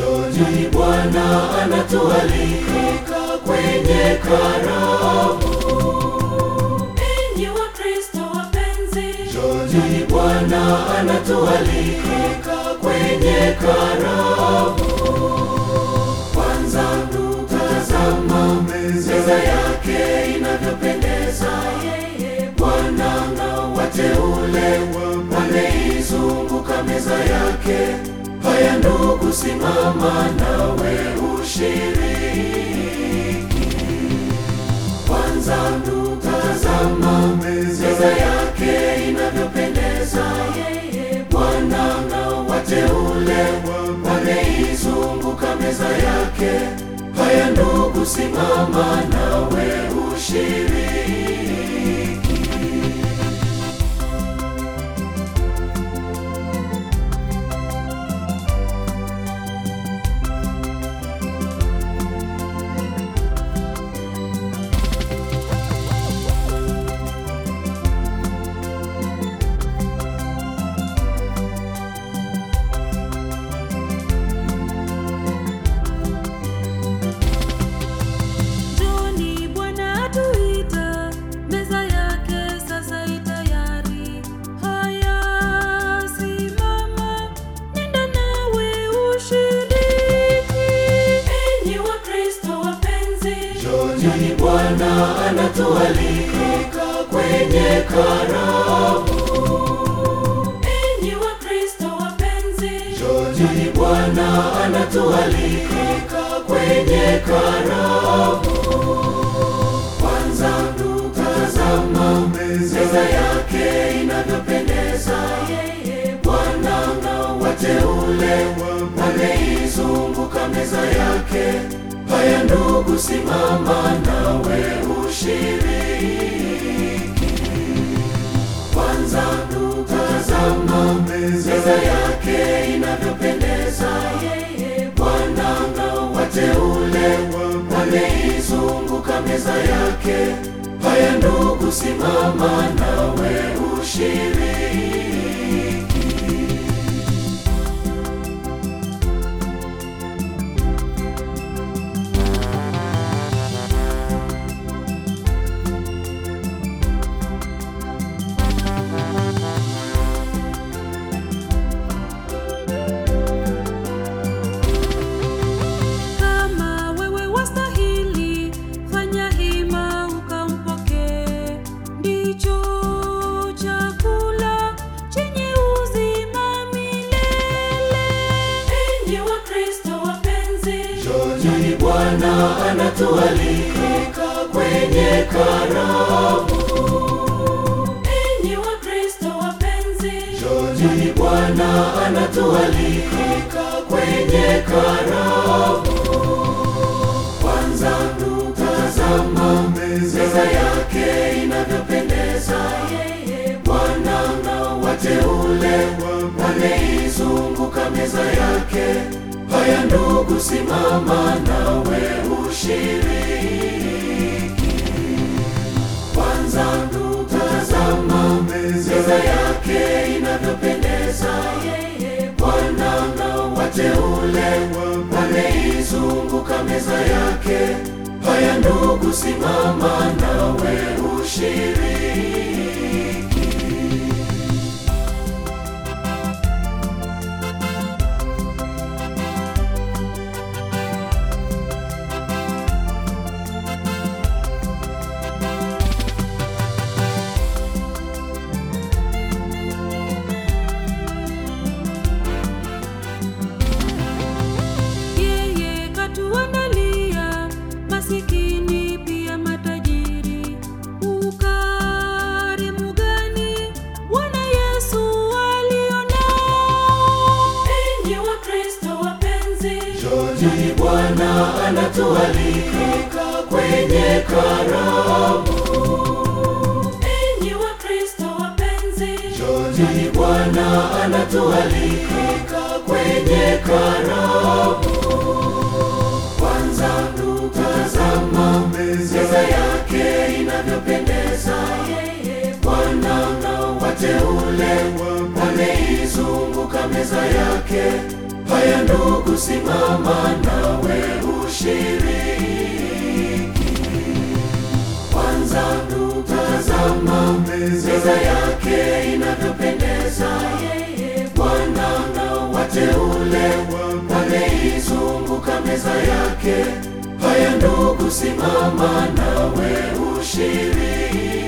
Njoni Bwana anatualika kwenye karamu. Enyi Wakristo wapenzi, Njoni Bwana anatualika kwenye karamu. Kwanza tutazama meza yake inavyopendeza. yeye Bwana na wateule wameizunguka meza yake. Haya ndugu, simama nawe ushiriki. Kwanza tutazama meza yake inavyopendeza. yeye Bwana na wateule wameizunguka meza yake. Haya ndugu, simama nawe ushiriki. Njoni Bwana atuita, meza yake sasa itayari. Haya, simama, nenda nawe ushiriki. Enyi Wakristo wapenzi, Njoni Bwana anatualika kwenye karamu. enyi Wakristo wapenzi, Njoni Bwana anatualika kwenye karamu. Kwanza tutazama meza yake inavyopendeza. yeye Bwana na wateule wameizunguka meza yake. Haya ndugu, simama nawe ushiriki. Kwanza tutazama meza yake inavyopendeza. yeye Bwana na wateule wameizunguka meza yake. Haya ndugu, simama nawe ushiriki. Kama wewe wastahili, fanya hima ukampokee. Ndicho chakula chenye uzima milele. Enyi Wakristo wapenzi, Njoni Bwana anatualika kwenye karamu. enyi Wakristo wapenzi, Njoni Bwana anatualika kwenye karamu. Kwanza tutazama meza yake inavyopendeza. yeye Bwana na wateule wameizunguka meza yake. Haya ndugu, simama nawe ushiriki. Kwanza tutazama meza yake inavyopendeza. yeye Bwana na wateule wameizunguka meza yake. Haya ndugu, simama nawe ushiriki. Yeye katuandalia masikini pia matajiri. Ukarimu gani Bwana Yesu alionao! Enyi Wakristo wapenzi, Njoni Bwana anatualika kwenye karamu. enyi Wakristo wapenzi, Njoni Bwana anatualika kwenye karamu. Kwanza tutazama meza yake inavyopendeza. yeye Bwana na wateule wameizunguka meza yake. Haya ndugu, simama nawe ushiriki. Kwanza ndugu, tazama meza yake inavyopendeza. Bwana na wateule wameizunguka meza yake. Haya ndugu, simama nawe ushiriki.